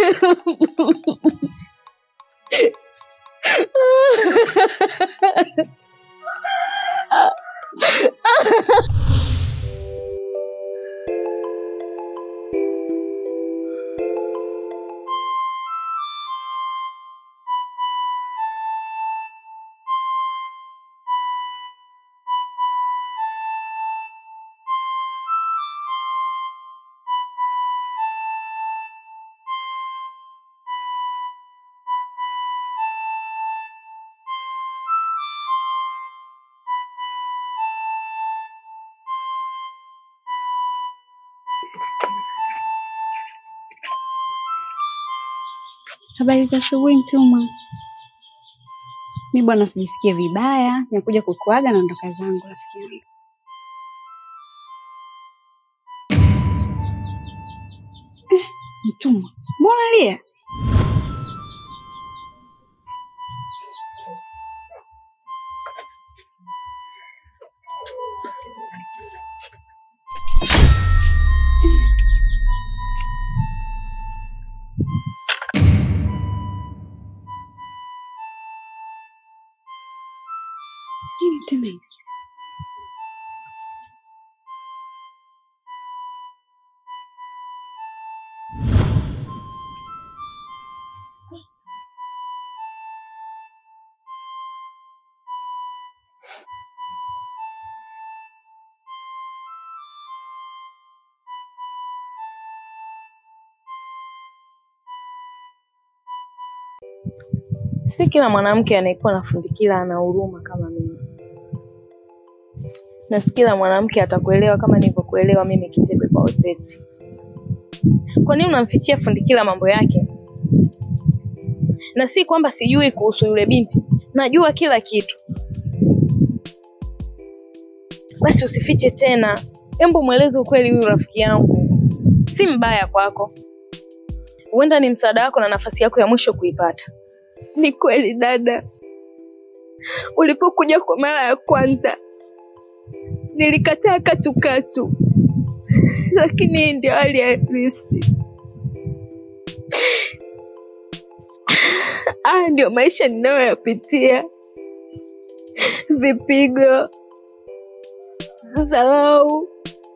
Habari za asubuhi mtumwa. Mi bwana, usijisikie vibaya, nimekuja kukuaga na ondoka zangu rafiki yangu. Eh, mtumwa, mbona lia? Nini tena hivi? Si kila mwanamke anayekuwa na fundikila ana huruma kama mimi, na si kila mwanamke atakuelewa kama nilivyokuelewa mimi Kitebe kwa wepesi. Kwa nini unamfichia fundikila mambo yake? Na si kwamba sijui kuhusu yule binti, najua kila kitu. Basi usifiche tena, hebu mweleze ukweli huyu rafiki yangu, si mbaya kwako, huenda ni msaada wako na nafasi yako ya mwisho kuipata. Ni kweli dada, ulipokuja kwa mara ya kwanza nilikataa katukatu, lakini hii ndio hali halisi. Haya ndio maisha ninayoyapitia: vipigo, dharau,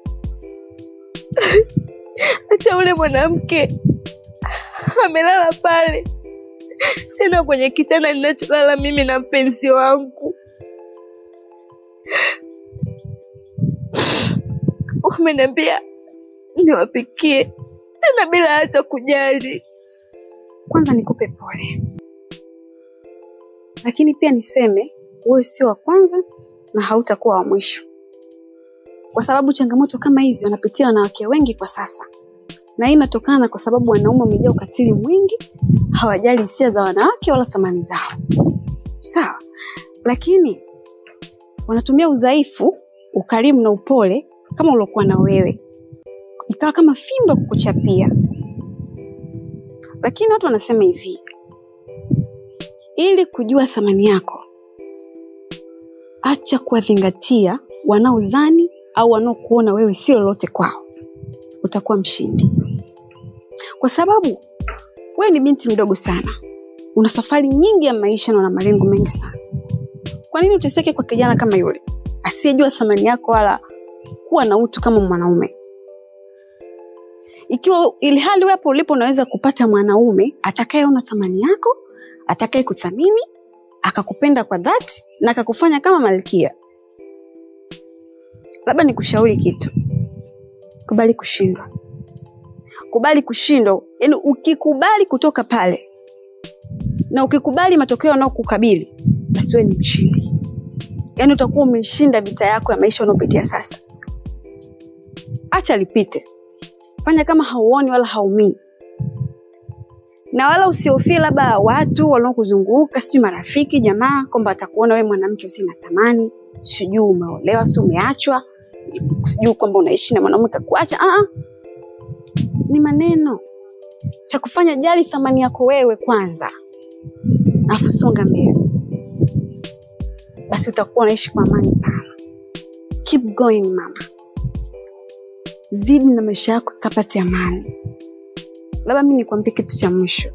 hata ule mwanamke amelala pale tena kwenye kitanda ninacholala mimi na mpenzi wangu. Umeniambia niwapikie tena bila hata kujali. Kwanza nikupe pole, lakini pia niseme wewe sio wa kwanza na hautakuwa wa mwisho, kwa sababu changamoto kama hizi wanapitia wanawake wengi kwa sasa, na hii inatokana kwa sababu wanaume wamejaa ukatili mwingi, hawajali hisia za wanawake wala thamani zao. Sawa, lakini wanatumia udhaifu, ukarimu na upole kama uliokuwa na wewe, ikawa kama fimbo kukuchapia. Lakini watu wanasema hivi, ili kujua thamani yako, acha kuwadhingatia wanaozani au wanaokuona wewe si lolote kwao, utakuwa mshindi, kwa sababu wewe ni binti mdogo sana, una safari nyingi ya maisha na una malengo mengi sana. Kwa nini uteseke kwa kijana kama yule asiyejua thamani yako wala kuwa na utu kama mwanaume? Ikiwa ili hali wewe hapo ulipo unaweza kupata mwanaume atakayeona thamani yako, atakaye kuthamini, akakupenda kwa dhati na akakufanya kama malkia. Labda nikushauri kitu, kubali kushindwa kubali kushindwa. Yaani ukikubali kutoka pale na ukikubali matokeo yanayokukabili, basi wewe ni mshindi. Yaani utakuwa umeshinda vita yako ya maisha unayopitia sasa. Acha lipite, fanya kama hauoni wala haumii, na wala usihofie labda watu wanaokuzunguka, sijui marafiki, jamaa, kwamba atakuona wewe mwanamke usina thamani, sijui umeolewa, si umeachwa, sijui kwamba unaishi na mwanaume kakuacha. Ah, ah ni maneno. Cha kufanya jali thamani yako wewe kwanza, alafu songa mbele, basi utakuwa unaishi kwa amani sana. Keep going mama, zidi na maisha yako kapate amani. labda mi nikwambie kitu cha mwisho,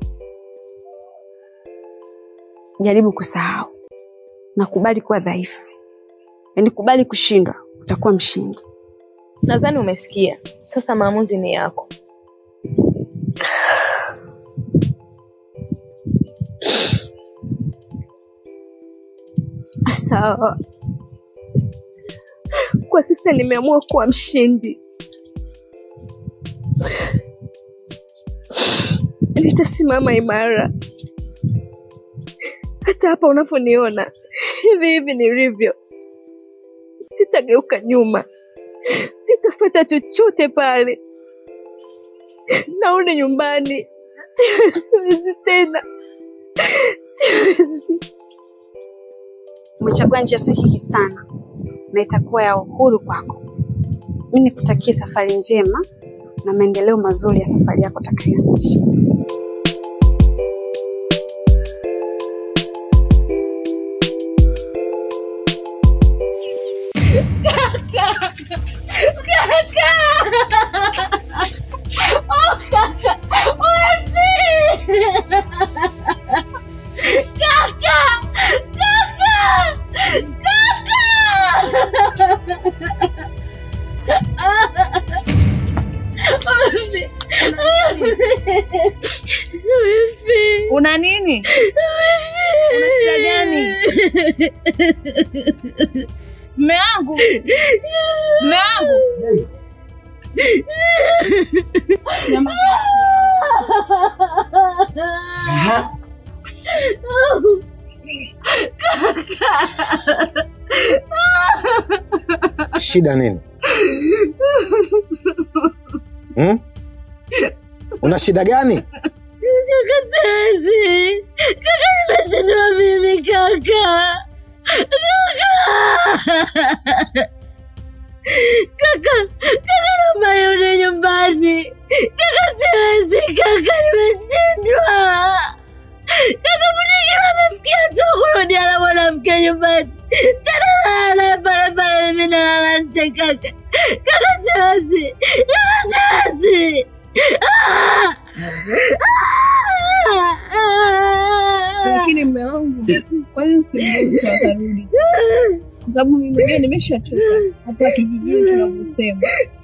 jaribu kusahau na kubali kuwa dhaifu, yaani kubali kushindwa, utakuwa mshindi. Nadhani umesikia. Sasa maamuzi ni yako. Sawa, kwa sasa nimeamua kuwa mshindi. Nitasimama imara hata hapa unaponiona hivi hivi nilivyo. Sitageuka nyuma, sitafuata chochote pale. Narudi nyumbani, siwezi tena, siwezi. Umechagua njia sahihi sana na itakuwa ya uhuru kwako. Mi nikutakie safari njema na maendeleo mazuri ya safari yako utakayoanzisha. Una nini? Una shida gani? Mme wangu, mme wangu, Shida nini? Hmm? Una shida gani? Siwezi. Kaka, nimeshindwa mimi kaka. Kaka, kaka naomba nirudi nyumbani. Kaka siwezi kaka, nimeshindwa. Kaka Mudigila amefikia tu kurudia na mwanamke nyumbani. Tena nalala pale pale mimi nalala nje kaka. Kaka siwezi. Kaka siwezi. Ah! lakini mme wangu, kwani usimruhusu akarudi? Kwa sababu mimi mwenyewe nimeshachoka hapa kijijini tunavyosema.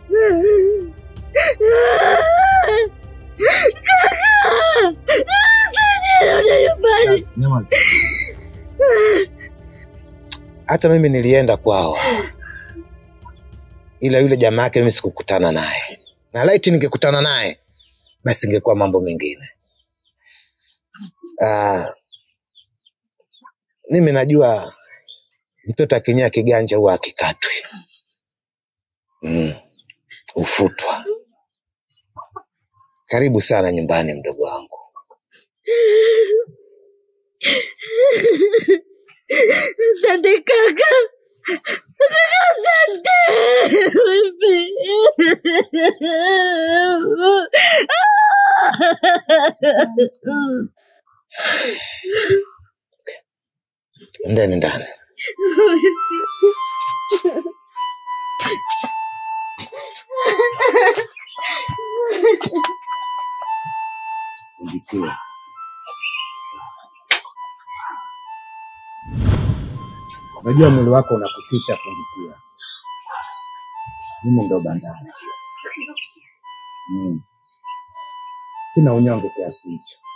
Nyamaza, nyamaza. Hata mimi nilienda kwao, ila yule jamaa yake mimi sikukutana naye, na laiti ningekutana naye basi ingekuwa mambo mengine. Ah, mimi najua mtoto akinyea kiganja huwa akikatwi, mm, ufutwa. Karibu sana nyumbani, mdogo wangu. Asante kaka. Kaka, asante. Ndani ndani. Ujikie. Najua mwili wako unakutisha kundikia. Mimi ndo bandari. Mm. Sina unyonge kiasi hicho.